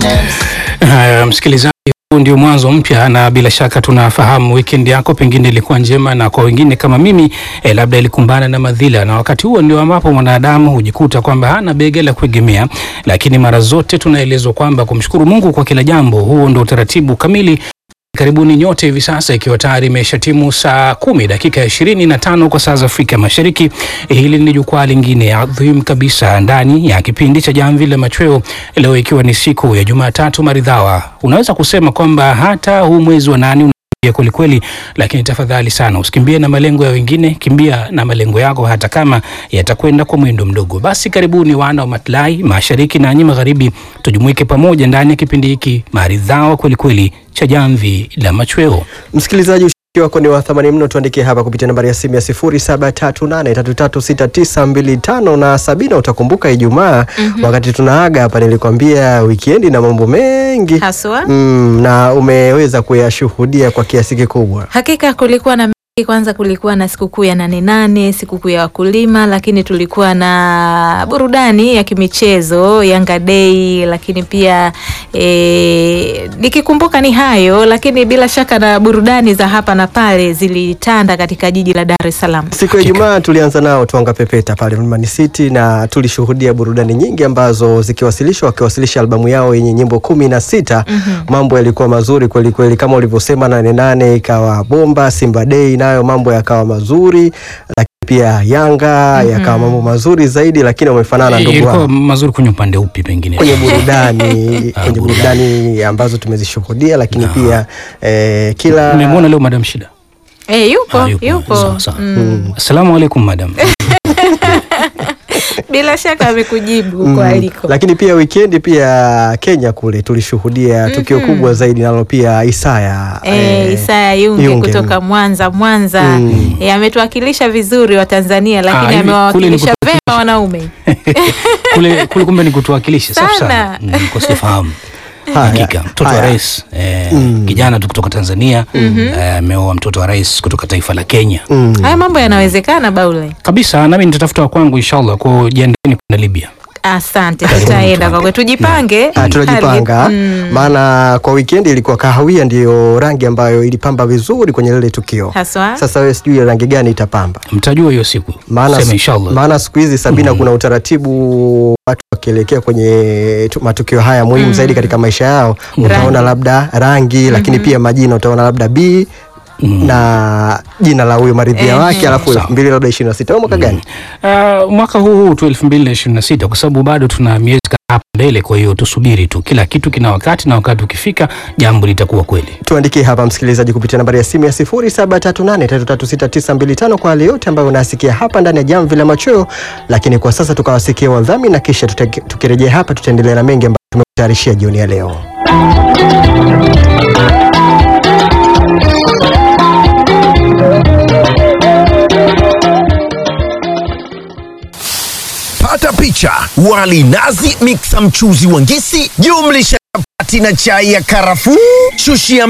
Haya, msikilizaji, huu ndio mwanzo mpya, na bila shaka tunafahamu weekend yako pengine ilikuwa njema, na kwa wengine kama mimi eh, labda ilikumbana na madhila, na wakati huo ndio ambapo mwanadamu hujikuta kwamba hana bega la kuegemea. Lakini mara zote tunaelezwa kwamba kumshukuru Mungu kwa kila jambo, huo ndio utaratibu kamili. Karibuni nyote hivi sasa, ikiwa tayari imeshatimu saa kumi dakika ishirini na tano kwa saa za Afrika Mashariki. Hili ni jukwaa lingine adhimu kabisa ndani ya kipindi cha Jamvi la Machweo, leo ikiwa ni siku ya Jumatatu maridhawa. Unaweza kusema kwamba hata huu mwezi wa nane unakimbia kwelikweli, lakini tafadhali sana usikimbie na malengo ya wengine, kimbia na malengo yako, hata kama yatakwenda kwa mwendo mdogo. Basi karibuni wana wa matlai mashariki na nyi magharibi, tujumuike pamoja ndani ya kipindi hiki maridhawa kwelikweli cha Jamvi la Machweo. Msikilizaji, ushiriki wako ni wa thamani mno. Tuandikie hapa kupitia nambari ya simu ya 0738336925 na Sabina, utakumbuka Ijumaa wakati tunaaga hapa nilikwambia wikendi na mambo mengi haswa. mm, na umeweza kuyashuhudia kwa kiasi kikubwa. Hakika kulikuwa na mengi. Kwanza kulikuwa na sikukuu ya nane nane, sikukuu ya wakulima, lakini tulikuwa na burudani ya kimichezo Yanga Day, lakini pia e, nikikumbuka ni hayo, lakini bila shaka na burudani za hapa na pale zilitanda katika jiji la Dar es Salaam. Siku ya Ijumaa tulianza nao Twanga Pepeta pale Mlimani City na tulishuhudia burudani nyingi ambazo zikiwasilishwa, wakiwasilisha albamu yao yenye nyimbo kumi na sita. Mambo yalikuwa mazuri kweli kweli, kama ulivyosema, nane nane ikawa bomba, Simba Day nayo mambo yakawa mazuri, lakini pia Yanga yakawa mambo mazuri zaidi, lakini wamefanana ndugu Ilikuwa wangu mazuri kwenye upande upi pengine? kwenye burudani Ah, kwenye burudani ambazo tumezishuhudia, lakini pia eh, kila Nimemwona leo Madam Shida. E, yupo Ah, yupo, Sawa, sawa. Mm. Assalamu alaikum madam. bila shaka amekujibu Mm, kwa aliko. lakini pia wikendi pia Kenya kule tulishuhudia tukio kubwa zaidi nalo pia Isaya E, eh, Isaya Yunge, Yunge, kutoka Mwanza Mwanza Mm. e, ametuwakilisha vizuri wa Tanzania, Ah, lakini hivi kule ni amewawakilisha kutuwakilisha. vema wanaume Kule kule kumbe ni kutuwakilisha safi sana. Sana. Mm, kwa sifahamu. Haya, Hakika mtoto wa haya. rais eh, kijana tu kutoka Tanzania eh, ameoa mtoto wa rais kutoka taifa la Kenya. mm. haya mambo yanawezekana, Baule. Kabisa, nami nitatafuta wa kwangu inshallah, kwa jiandaeni kwenda Libya. Asante, tutaenda kwa kweli, tujipange. Ah, tunajipanga Hali- mm, maana kwa wikendi ilikuwa kahawia ndiyo rangi ambayo ilipamba vizuri kwenye lile tukio. haswa Sasa wewe sijui rangi gani itapamba, Mtajua hiyo siku. maana Sema inshallah. maana siku hizi Sabina, kuna utaratibu watu wakielekea kwenye tu- matukio haya muhimu zaidi katika maisha yao, utaona labda rangi, lakini pia majina utaona labda B na jina la huyo maridhia wake, alafu elfu mbili labda ishirini na sita au mwaka gani? Uh, mwaka huu huu tu 2026 kwa sababu bado tuna miezi kadhaa hapo mbele, kwa hiyo tusubiri tu, kila kitu kina wakati na wakati ukifika jambo litakuwa kweli. Tuandikie hapa msikilizaji, kupitia nambari ya simu ya 0738336925 kwa wale yote ambayo unasikia hapa ndani ya Jamvi la Machweo. Lakini kwa sasa tukawasikia wadhamini na kisha tuta- tukirejea hapa tutaendelea na mengi ambayo tumekutayarishia jioni ya leo. Pata picha: wali nazi, miksa mchuzi wa ngisi, jumlisha chapati na chai ya karafuu, shushia